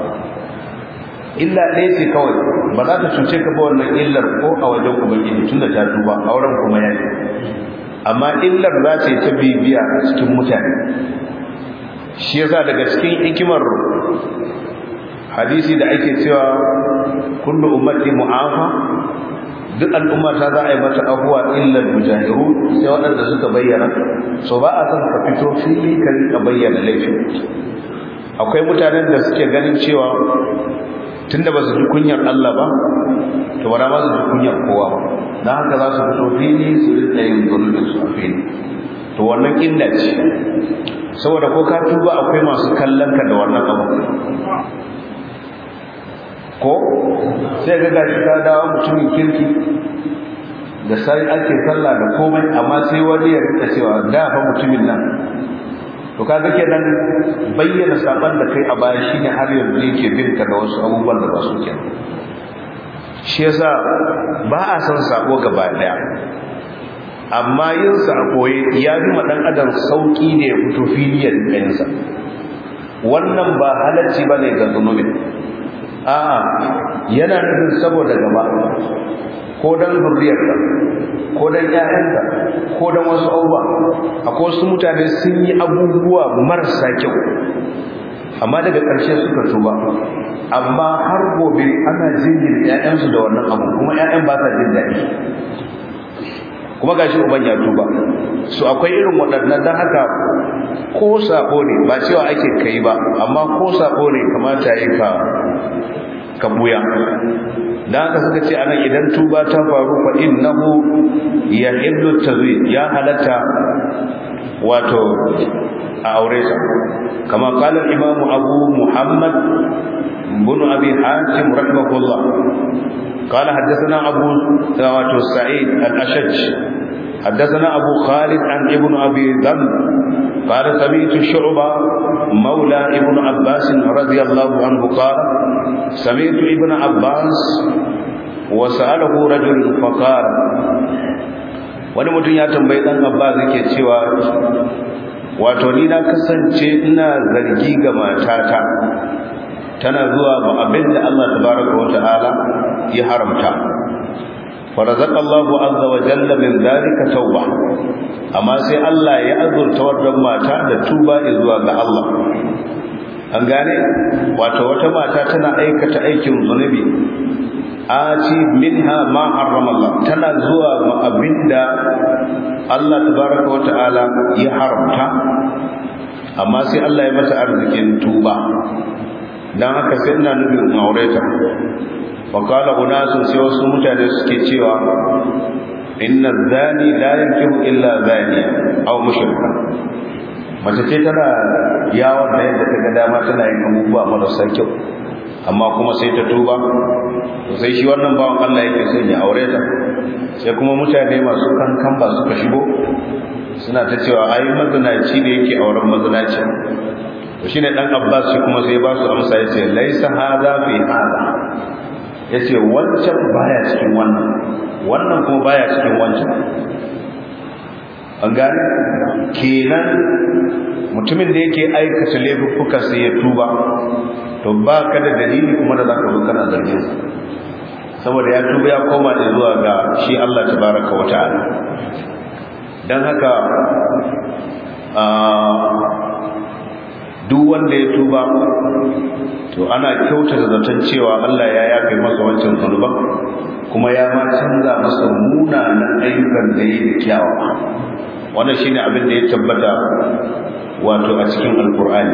illa ɗaya ce kawai ba za ta cuce ka ba wannan illar ko a wajen ubangiji tunda ta tuba auren kuma ya yi amma illar za ta yi ta bibiya a cikin mutane shi yasa daga cikin hikimar hadisi da ake cewa kullu ummati mu'afa duk al'umma ta za a yi mata abuwa illar mujahiru sai waɗanda suka bayyana so ba a son ka fito fili ka rika bayyana laifin akwai mutanen da suke ganin cewa tunda ba su ji kunyar Allah ba to ba ma su ji kunyar kowa ba dan haka za su fito fili su rika yin zulmin su a fili to wannan illa ce saboda ko ka tuba akwai masu kallon ka da wannan abu ko sai ga gashi ka dawo mutumin kirki da sai ake sallah da komai amma sai wani ya rika cewa da fa mutumin nan to kaga kenan bayyana saban da kai a baya shine har yanzu yake bin ka da wasu abubuwan da ba su kenan shi yasa ba a san sako gaba daya amma yin sa a koye ya fi ma dan adam sauki ne ya fito filiyar ɗayansa wannan ba halacci bane ga zunubin a'a yana nufin saboda gaba ko dan zurriyarka ko dan ƴaƴanka ko dan wasu abubuwa akwai wasu mutane sun yi abubuwa marasa kyau amma daga ƙarshe suka tuba amma har gobe ana jingina ƴaƴansu da wannan abu kuma ƴaƴan ba sa jin daɗi kuma gashi uban ya tuba su akwai irin waɗannan dan haka ko sabo ne ba cewa ake kai ba amma ko sabo ne kamata yi ka ka buya dan haka suka ce anan idan tuba ta faru fa innahu yahillu tazwid ya halatta wato a aure ta kama qala al-imam abu muhammad ibn abi hatim rahimahullah قال حدثنا أبو ثوات سعيد الأشج حدثنا أبو خالد عن ابن أبي ذنب قال سمعت شعبة مولى ابن عباس رضي الله عنه قال سمعت ابن عباس وسأله رجل فقال wani mutum ya tambayi dan Abbas yake cewa wato ni na kasance ina zargi ga matata tana zuwa ba abinda Allah tabaraka wa ta'ala ya haramta فرزق الله عز وجل من ذلك توبة amma sai Allah ya azurta wannan mata da tuba zuwa ga Allah an gane wato wata mata tana aikata aikin zunubi ati minha ma harrama Allah tana zuwa ma abinda Allah tabaraka wata'ala ya haramta amma sai Allah ya mata arzikin tuba dan haka sai ina nufin aureta wakala unasun sai wasu mutane suke cewa inna zani la yankihu illa zani aw mushrika mace ce tana yawon da yadda ta ga dama tana yin abubuwa marasa kyau amma kuma sai ta tuba to sai shi wannan bawan Allah yake son ya aure ta sai kuma mutane masu kankan ba suka shigo suna ta cewa ai mazinaci ne yake auren mazinaci to shine dan Abbas shi kuma sai ba su amsa yace laisa hadha fi hadha yace wancan baya cikin wannan wannan kuma baya cikin wancan an gane kenan mutumin da yake aikata laifuka sai ya tuba to ba ka da dalili kuma da zaka zo kana zargin sa saboda ya tuba ya koma da zuwa ga shi Allah tabaraka wa ta'ala dan haka duk wanda ya tuba to ana kyautata zaton cewa Allah ya yafe masa wancan zunuban kuma ya ma canza masa munanan ayyukan da yi da kyawawa wannan shine abin da ya tabbata wato a cikin alkur'ani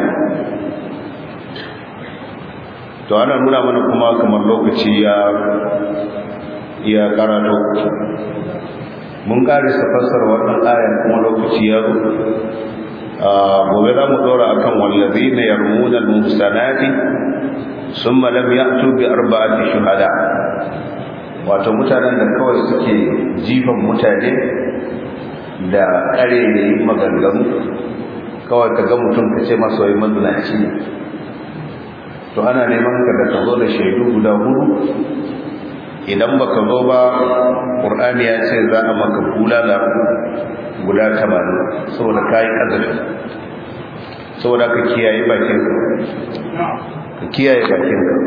to ana nuna mana kuma kamar lokaci ya ya karato mun karisa fassara wannan ayan kuma lokaci ya zo gobe za mu dora akan wallazina yarmuna al-muhsanati thumma lam ya'tu bi arba'ati shuhada wato mutanen da kawai suke jifan mutane da kare da yi maganganu kawai ka ga mutum ka ce masa wai mazinaci ne to ana neman ka da ka zo da shaidu guda hudu idan baka zo ba qur'ani ya ce za a maka bulala guda 80 saboda kai azabi saboda ka kiyaye bakin ka ka kiyaye bakin ka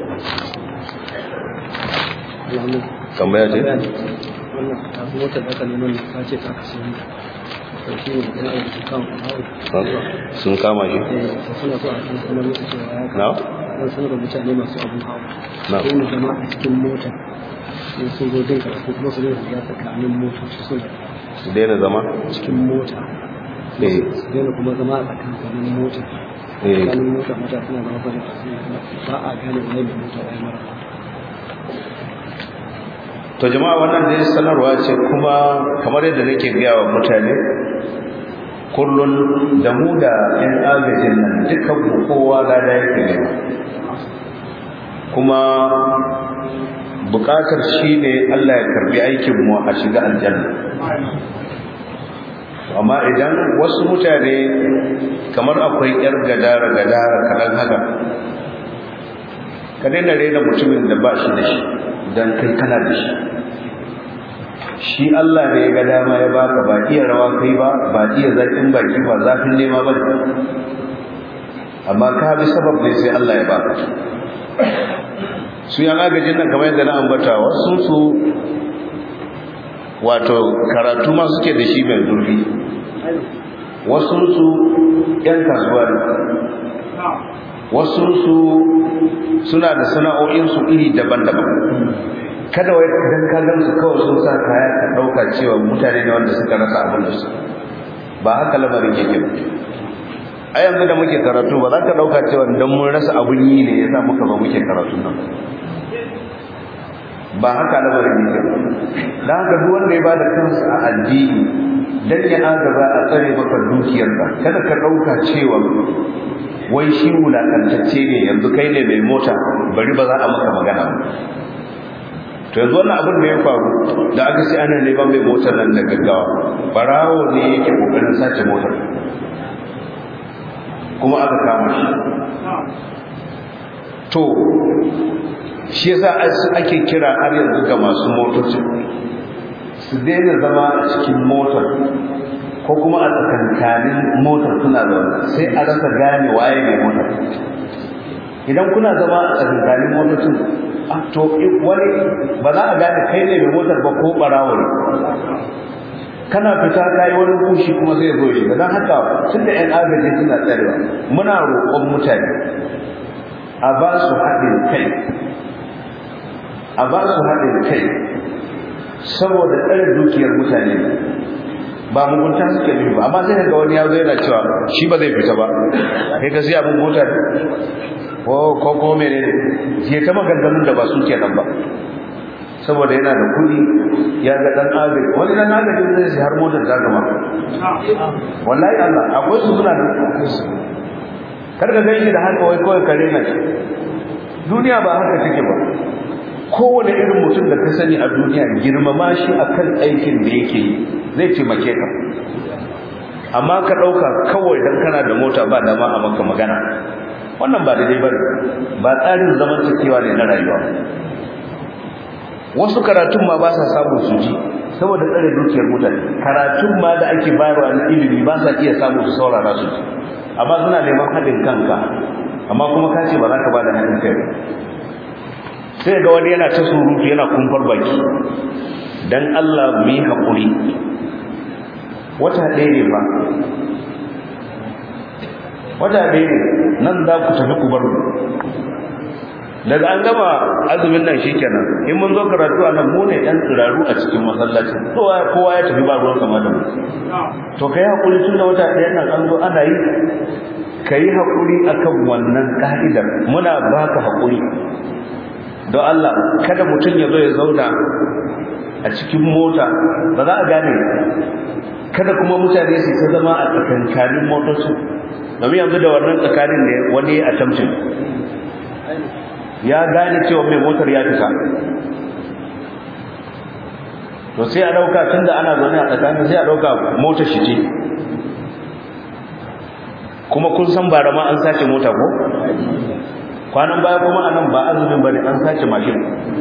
tambaya ce wannan motar da aka neman ta ce ta kasu sauki ne da ya yi kan sun kama shi suna so a kan sanar musu cewa ya na kan sanar da mutane masu abun hawa Na. sai mu zama a cikin mota sai sun zo jin karatu kuma su zai shiga tsakanin motoci suna su daina zama cikin mota eh su daina kuma zama a tsakanin mota eh tsakanin mota mata suna zama bane ba a gane wani mai mota ya mara to jama'a wannan dai sanarwa ce kuma kamar yadda nake gaya wa mutane kullun da mu da yan agajin nan dukkan mu kowa lada yake ne kuma bukatar shi ne Allah ya karbi aikin mu a shiga aljanna amma idan wasu mutane kamar akwai yar gadara gadara kadan haka ka daina rena mutumin da ba shi da shi dan kai kana da shi shi Allah ne ya ga dama ya baka ba iya rawa kai ba ba iya zakin baki ba zafin nema ba amma ka bi sabab ne sai Allah ya baka su yan agajin nan kamar yadda na ambata wasu su wato karatu ma suke da shi mai zurfi wasu su yan kasuwa ne wasu su suna da sana'o'insu iri daban-daban kada wai idan ka gan su kawai sun sa kaya ka dauka cewa mutane ne wanda suka rasa abin da su ba haka lamarin yake ba a yanzu da muke karatu ba za ka dauka cewa dan mun rasa abin yi ne yasa muka ba muke karatu nan ba haka lamarin yake ba dan haka duk wanda ya bada kansa a addini dan ya agaba a tsare maka dukiyarka kada ka dauka cewa wai shi wulakantacce ne yanzu kai ne mai mota bari ba za a maka magana ba to yanzu wannan abin da ya faru da aka sai ana neman mai motar nan da gaggawa barawo ne yake kokarin sace motar kuma aka kama shi to shi yasa ake kira har yanzu ga masu motoci su daina zama a cikin motar ko kuma a tsakankanin motar suna zaune sai a rasa gane waye mai motar idan kuna zama a tsakankanin motocin to wani ba za a gane kai ne mai motar ba ko barawo ne kana fita kai wani kushi kuma zai zo shi don haka tun da yan agaji suna tsarewa muna roƙon mutane a ba su haɗin kai a ba su haɗin kai saboda tsare dukiyar mutane ba mugunta suke nufi ba amma sai ga wani ya zo yana cewa shi ba zai fita ba kai ka siya mun mota ko ko ko mene ke ta maganganun da ba su kenan ba saboda yana da kuɗi ya ga dan agaji wani dan agaji zai sai har motar ta gama wallahi Allah akwai su suna nan kar ka gani da haka wai kawai kare na shi duniya ba haka take ba kowane irin mutum da ka sani a duniya girmama shi akan aikin da yake yi zai taimake ka amma ka ɗauka kawai don kana da mota ba dama a maka magana wannan ba daidai ba ba tsarin zaman cikewa ne na rayuwa wasu karatun ma ba sa samun su ji saboda tsare dukiyar mutane karatun ma da ake bayarwa na ilimi ba sa iya samun su saurara su ji amma suna neman haɗin kanka amma kuma ka ce ba za ka ba da haɗin kai sai ga wani yana ta surutu yana kumfar baki dan Allah mu yi haƙuri wata ɗaya ne ba wata ɗaya ne nan za ku tafi ku bar mu daga an gama azumin nan shikenan in mun zo karatu a nan mu ne ɗan tsiraru a cikin masallacin kowa kowa ya tafi ba ruwan kama da mu to kai hakuri tun da wata ɗaya nan an zo ana yi ka yi hakuri akan wannan ka'idar muna baka hakuri don Allah kada mutum ya zo ya zauna a cikin mota ba za a gane kada kuma mutane su ta zama a tsakankanin motocin domin yanzu da wannan tsakanin ne wani a tamcin ya gane cewa mai motar ya fita to sai a dauka tunda ana zaune a tsakanin sai a dauka motar shi ce kuma kun san bara ma an sace mota ko kwanan baya kuma anan ba azumin bane an sace mashin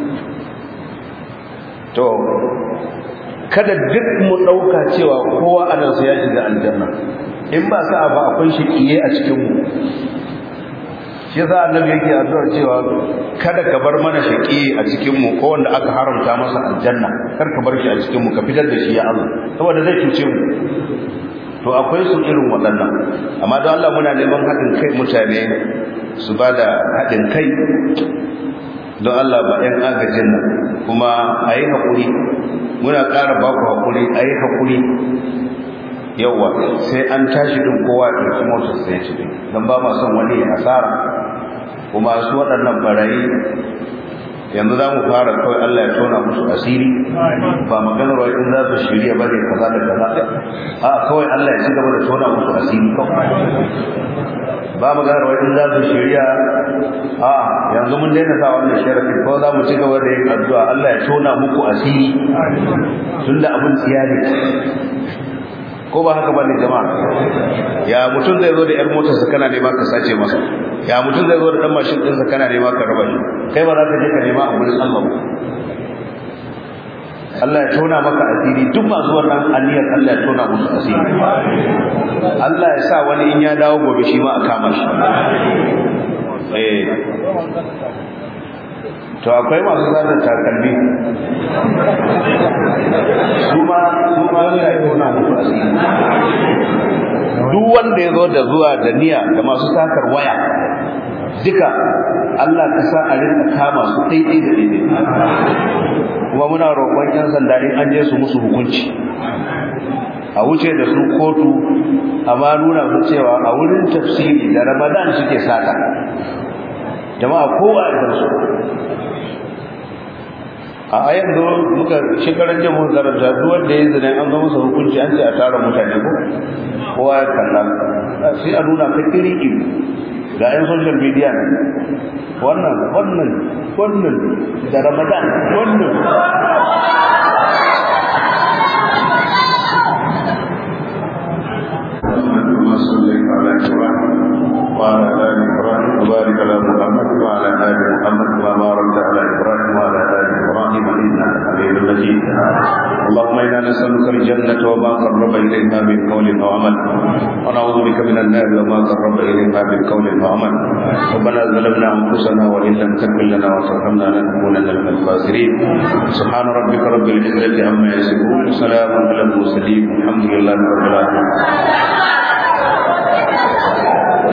to kada duk mu dauka cewa kowa anan sai ya shiga aljanna in ba sa'a ba akwai shiqiye a cikin mu shi yasa annabi yake addu'a cewa kada ka bar mana shaqi a cikin mu ko wanda aka haramta masa aljanna kar ka bar shi a cikin mu ka fitar da shi ya Allah saboda zai cuce mu to akwai su irin waɗannan amma don Allah muna neman haɗin kai mutane su ba da haɗin kai don Allah ba ɗan agajin nan kuma a yi haƙuri muna ƙara ba ku haƙuri a yi haƙuri yauwa sai an tashi din kowa ya ɗauki motar sai ci din don ba ma son wani ya asara kuma su waɗannan barayi yanzu za mu fara kawai Allah ya tona musu asiri ba maganar wa in za su shirya ba ne kaza da kaza a kawai Allah ya ci gaba da tona musu asiri kawai ba maganar wa in za su shirya a yanzu mun daina sa wannan sharafin ko za mu ci gaba da yin addu'a Allah ya tona muku asiri tunda abin tsiya ne ko ba haka bane jama'a ya mutum zai zo da yar motar sa kana nema ka sace masa ya mutum zai zo da dan mashin din sa kana nema ka raba shi kai ba za ka je ka nema a gurin Allah ba Allah ya tona maka asiri duk masu wannan aniyar Allah ya tona musu asiri Allah ya sa wani in ya dawo gobe shi ma a kama shi eh to akwai masu zanen takalmi su ma su ma suna yi tona musu asiri duk wanda ya zo da zuwa da niyya da masu sakar waya duka Allah ka sa a rinka kama su daidai da daidai kuma muna roƙon yan sanda in an je su musu hukunci a wuce da su kotu amma nuna su cewa a wurin tafsiri da ramadan suke sata jama'a kowa a su a yanzu muka shekarar jin mun karanta duk wanda ya zina an zo masa hukunci an ce a tara mutane ko kowa ya kalla sai a nuna ka kiri iri ga yan social media ne wannan wannan wannan da ramadan wannan وعلى آل إبراهيم وبارك على محمد وعلى آل محمد كما باركت على إبراهيم وعلى آل إبراهيم إنك حميد مجيد اللهم إنا نسألك الجنة وما قرب إليها من قول وعمل ونعوذ بك من النار وما قرب إليها من قول وعمل ربنا ظلمنا أنفسنا وإن لم تغفر لنا وترحمنا لنكونن من الخاسرين سبحان ربك رب العزة عما يصفون وسلام على المرسلين الحمد لله رب العالمين